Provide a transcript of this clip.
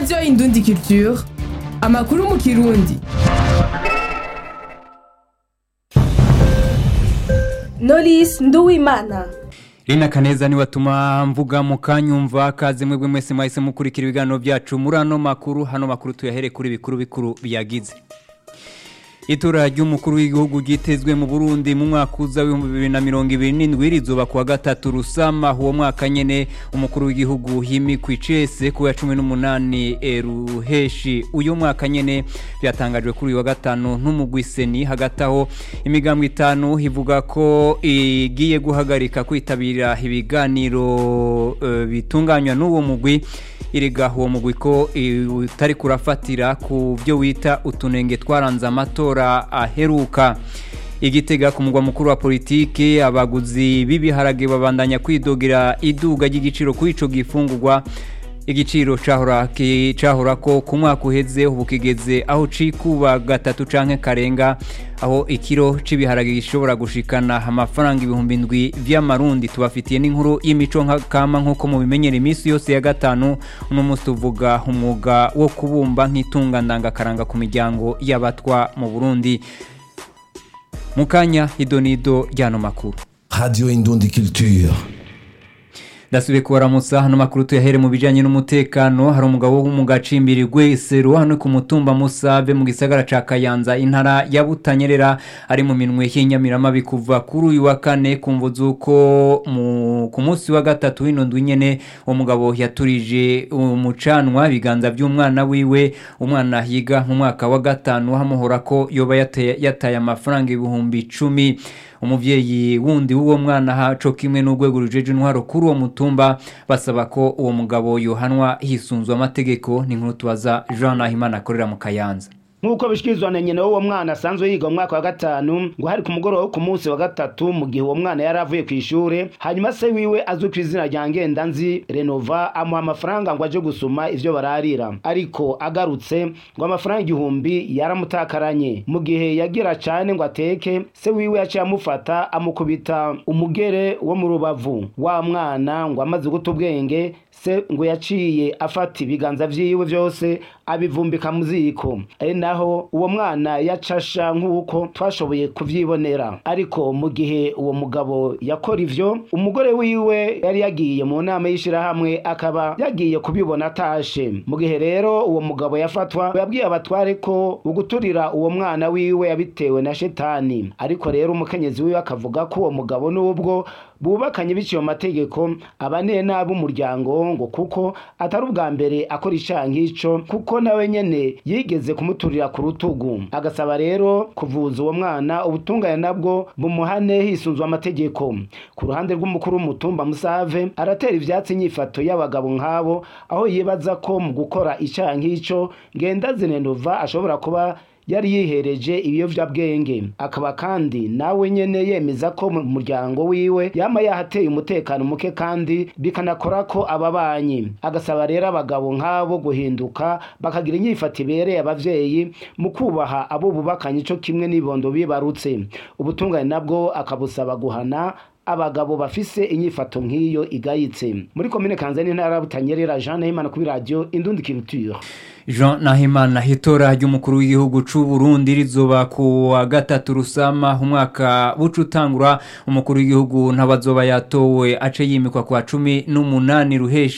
radiyo indundi culture amakuru mu kirundi Knowless Nduwimana Rina Kaneza ni watuma mvuga mukanyumva kaze mwebwe mwese mwahise mukurikira ibiganiro byacu muri ano makuru hano makuru tuyahere kuri bikuru bikuru biyagize Itora ry'umukuru w'igihugu gitezwe mu Burundi mu mwaka uza w'ibihumbi bibiri na mirongo ibiri n'indwi rizoba kuwa gatatu rusama uwo mwaka nyene umukuru w'igihugu himikwa icese ku ya cumi n'umunani eh, ruheshi uyu mwaka nyene byatangajwe kuri uyu wa gatanu n'umugwi seni hagati aho imigambwe itanu ivuga ko igiye guhagarika kwitabira ibiganiro eh, bitunganywa n'uwo mugwi iriga uwo mugwi ko eh, utari kurafatira ku byo wita utunenge twaranze amatora aheruka igitega ku mugwa mukuru wa politiki abaguzi b'ibiharage babandanya kwidogera iduga ry'igiciro kuri ico gifungurwa igiciro cahora ki- cahora ko ku mwaka uheze ubu kigeze aho cikuba gatatu canke karenga aho ikiro c'ibiharage gishobora gushikana amafaranga ibihumbi ndwi vy'amarundi tubafitiye n'inkuru y'imico nka kama nk'uko mubimenyera iminsi yose ya gatanu uno munsi tuvuga umwuga wo kubumba nk'itunga ndangakaranga ku miryango y'abatwa mu burundi mu kanya idonido ry'ano makuru Radio Indundi Culture. ndasubiye kubaramutsa hano makuru tuyahere mu bijanye n'umutekano hari umugabo wo mu gacimbiri gwesero hano ku mutumba musabe mu gisagara ca kayanza intara ya butanyerera ari mu minwe y'inyamiramabi kuva kuri uyu wa kane kumva z'uko mu- ku munsi wa gatatu w'ino ndwi nyene uwo mugabo yaturije umucanwa ibiganza by'umwana wiwe umwana yiga mu mwaka wa gatanu hamuhora ko yoba yataye yataye amafaranga ibihumbi icumi umuvyeyi wundi w'uwo mwana haco kimwe n'urwego rujeje intwaro kuri uwo mutumba basaba ko uwo mugabo yohanwa hisunzwe amategeko ni nkuru tubaza Jean Nahimana akorera mu Kayanza nk'uko bishikirizwa na nyina w'uwo mwana asanzwe yiga mu mwaka wa gatanu ngo hari ku mugoroba wo ku munsi wa gatatu mu gihe uwo mwana yari avuye ku ishure hanyuma se wiwe azwi ku izina rya ngendanzi renova amuha amafaranga ngo aje gusuma ivyo bararira ariko agarutse ngo amafaranga igihumbi yaramutakaranye mu gihe yagira cane ngo ateke se wiwe yaciye amufata amukubita umugere wo mu rubavu wa mwana ngo amaze guta ubwenge se ngo yaciye afata ibiganza vyiwe vyose abivumbika mu ziko ari naho uwo mwana yacasha nk'uko twashoboye kuvyibonera ariko mu gihe uwo mugabo yakora ivyo umugore wiwe yari yagiye mu nama y'ishirahamwe akaba yagiye kubibona atashe mu gihe rero uwo mugabo yafatwa yabwiye abatware ko uguturira uwo mwana wiwe yabitewe na shetani ariko rero umukenyezi wiwe akavuga ko uwo mugabo n'ubwo bubakanye biciye mu mategeko abaneye nabi umuryango ngo kuko atari ubwa mbere akora icaha nk'ico kuko nawe nyene yigeze kumuturira ku rutugu agasaba rero kuvuza uwo mwana ubutungane nabwo bumuhane hisunzwe amategeko ku ruhande rw'umukuru w'umutumba musave aratera ivyatsi inyifato y'abagabo nk'abo aho yibaza ko mu gukora icaha nk'ico ngendazinenova ashobora kuba yari yihereje ibiyovyabwenge akaba kandi nawe nyene yemeza ko mu muryango wiwe yama yahateye umutekano muke kandi bikanakora ko ababanyi agasaba rero abagabo nk'abo guhinduka bakagira inyifato ibereye abavyeyi mu kubaha abo bubakanye ico kimwe n'ibondo bibarutse ubutungane nabwo akabusaba guhana abagabo bafise inyifato nk'iyo igayitse muri komine kanzani intara ya butanyerera jean nahimana kuri radio indundi culture Jean Nahimana itora ry'umukuru w'igihugu c'u Burundi rizoba ku wa gatatu rusama umwaka buca utangura umukuru w'igihugu ntabazoba yatowe ace yimikwa kwa cumi n'umunani ruheshi